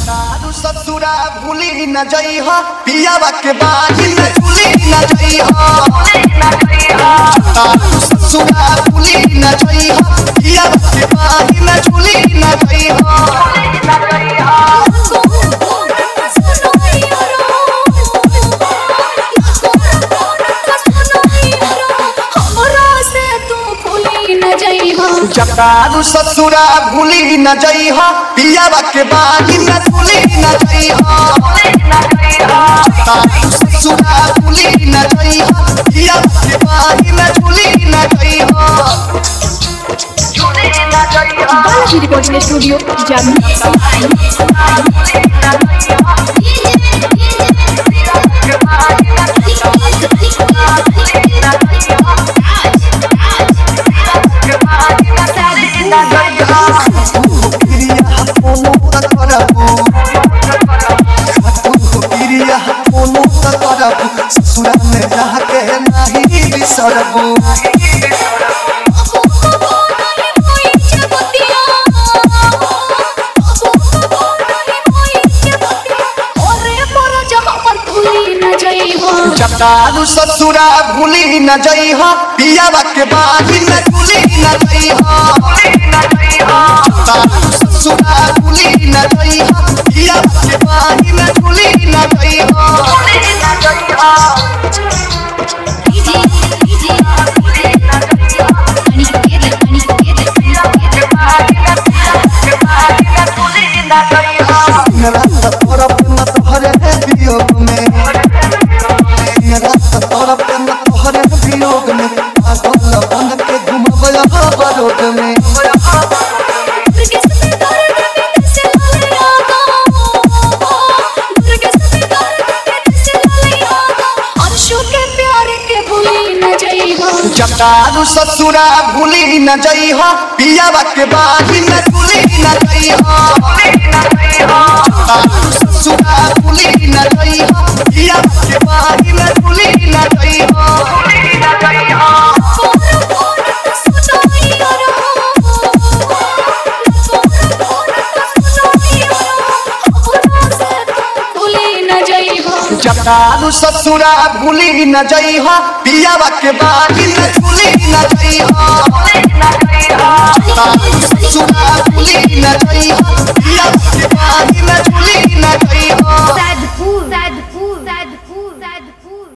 दारू ससुरा भूली न जई हो पियावा के बाजी न झूली न जई हो दारू ससुरा भूली न जई हो पियावा के बाजी न झूली न जई हो दारू ससुरा भूली न जई हो पियावा के बाजी न झूली न जई हो दारू ससुरा भूली न जई हो पियावा के बाजी न झूली न जई हो बालाजी रिकॉर्डिंग स्टूडियो जामुन प्रिया कोनो त करबू प्रिया कोनो त करबू ससुरा में जाके नाही बिसरबू जटारू ससुरा भूली न जई हो पियावा के बाजी न झूली न जई हो जटारू ससुरा भूली न जई हो पियावा के बाजी न झूली न जई हो दिन रात तड़प न तोहरे वियोग में दिन रात तड़प न तोहरे वियोग में पागल बन के घुमबया बरोड में जटारू ससुरा भूली न जई हो पियावा के बाजी न झूली न जई हो जटारू ससुरा भूली न जई हो पियावा के बाजी न झूली न जई हो जटारू ससुरा भूली न जई हो पियावा के बाजी न झूली न जई हो जटारू ससुरा भूली न जई हो पियावा के बाजी न झूली न जई हो Sad